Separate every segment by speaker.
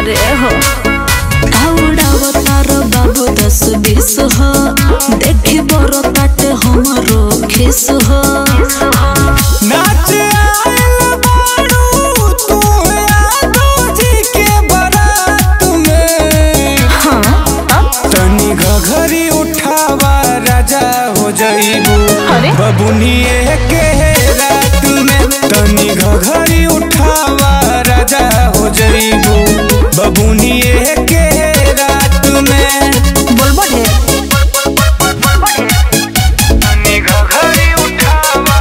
Speaker 1: अरे हो आउडाव तार बाबू दस बीस हो देखी बड़ ताटे हमारो खिस हो
Speaker 2: नाच आइल बारू तू यादव जी के बारात में
Speaker 1: हाँ अब
Speaker 2: तनी घघरी उठावा राजा हो जइबू
Speaker 1: अरे?
Speaker 2: बबुनिए के रात में तनी घघरी उठावा राजा हो जइबू बबुनिए के रात में
Speaker 1: बोलबो ढेर
Speaker 2: तनी घघरी उठावा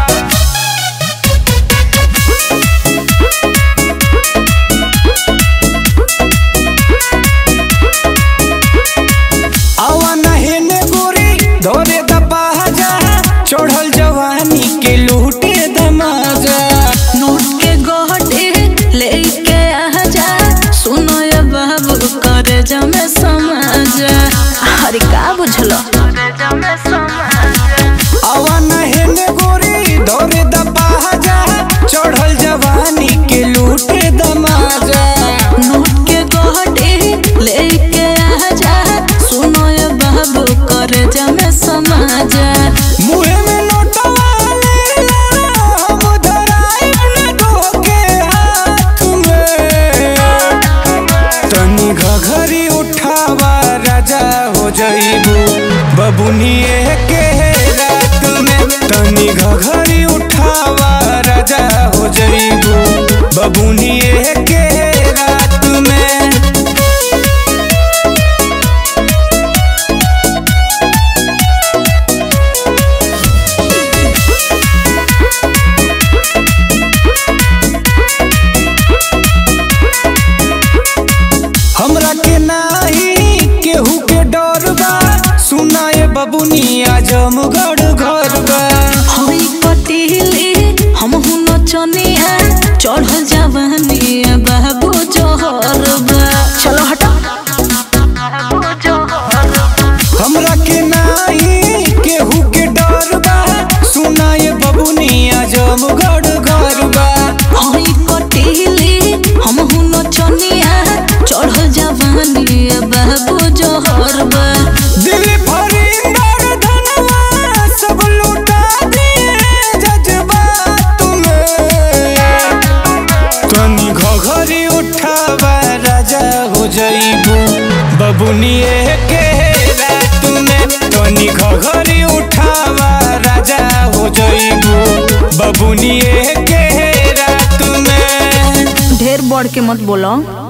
Speaker 2: आवा नहेने गोरी धोरे दबा जा चढ़ल जवानी के लूटे दमाजा
Speaker 1: नोट के गोटे लेके आ जा सुनो ये बाबू करे जमे समाज अरे का बुझलो
Speaker 2: आवा नहेने गोरी धोरे दबा जा चढ़ल जवानी के लूटे दमाजा
Speaker 1: नोट के गोटे लेके आ जा सुनो ये बाबू करे जमे समाज
Speaker 2: मुहे में नोटवा लेला हम धराई न धोके हाथ में तनी घघरी उठावा राजा हो जइबू बबुनिए के रात में तनी घघरी उठावा राजा हो जइबू बबुनिए के रात में हमरा के नाही केहू के डर बा सुनाए बबुनिया जमगढ़ घर बा
Speaker 1: हई कटिली हम हुन चनिया चढ़ल जवानी बाबू जोहर बा चलो हटो
Speaker 2: हमरा के नाही केहू के डर बा सुनाए बबुनिया जमगढ़ घर बा
Speaker 1: हई कटिली हम हुन चनिया चढ़ल जवानी बाबू जोहर बा
Speaker 2: दिल फरिंदर धनवा सब लुटा दिए जज्बात में तनी घघरी उठावा राजा हो जइबू बबुनिए के रात में तनी घघरी उठावा राजा हो जइबू बबुनिए के रात में
Speaker 1: ढेर बढ़ के मत बोलो